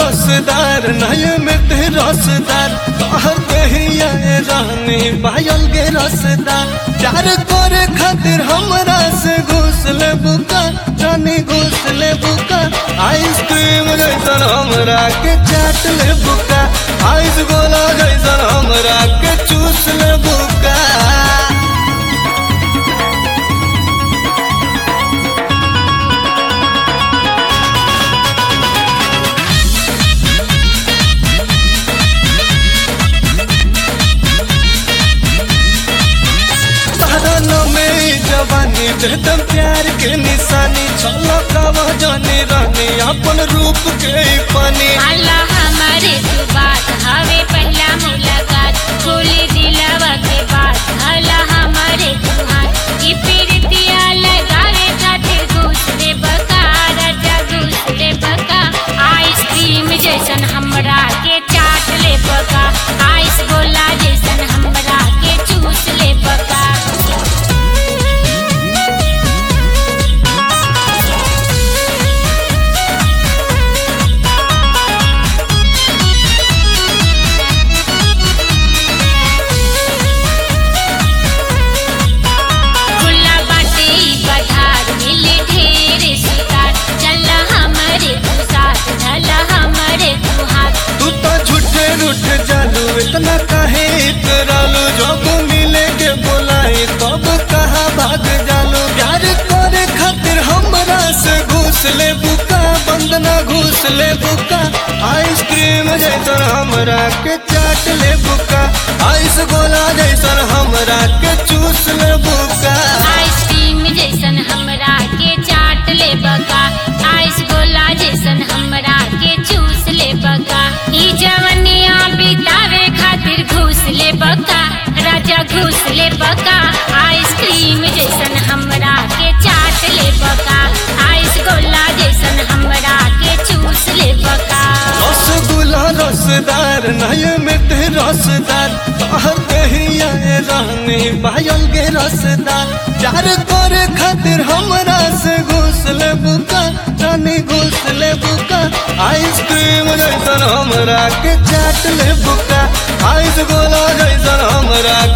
रसदार नय मिठ रसदार कहर कहिया रानी पायल गे रसदार प्यार करे खातिर हमरा से घुस ले बुका रानी घुस ले बुका आइसक्रीम जैसन हमरा के चाट ले बुका आइस गोला जैसन हमरा के चूस ले बुका साधन में जवानी देदम प्यार के निशानी छलकवा जाने रहने अपन रूप के पानी अल्लाह हमारे तू बात हवे पहला मुलाकात खोले दिलवा के बात अल्लाह हमारे तू हाथ ई पीरतिया लगावे खातिर दूसरे बका राजा दूसरे बका आइसक्रीम जैसन हमरा के चाट ले बका आइस गोला जैसन हमरा के चूस ले बका खुला बाटे ई बधार मिले ढेर शिकार चल हमरे तू साथ चल हमरे तू हाथ तू तो झूठे रूठ जालू इतना काहे इतरालू जब मिले के बोलाई तब कहा भाग जालू प्यार करे खातिर हमरा से घूस ले बुका बंदना घूस ले बुका आइसक्रीम जैसन हमरा के चाट ले बुका आइस गोला जैसन हमरा के चूस ले बुका आइसक्रीम जैसन हमरा के चाट ले बका आइस गोला जैसन हमरा के चूस ले बका ई जवनिया बितावे खातिर घूस ले बका राजा घूस ले बका आइसक्रीम जैसन हमरा के चाट ले बका आइस गोला जैसन हमरा के चूस ले बका रसगुल्ला रसदार नय मिठ रसदार कहर कहिया रानी पायल गे रसदार प्यार करे खातिर हमरा से घुस ले बुका रानी घुस ले बुका आइसक्रीम जैसन हमरा के चाट ले बुका आइस गोला जैसन हमरा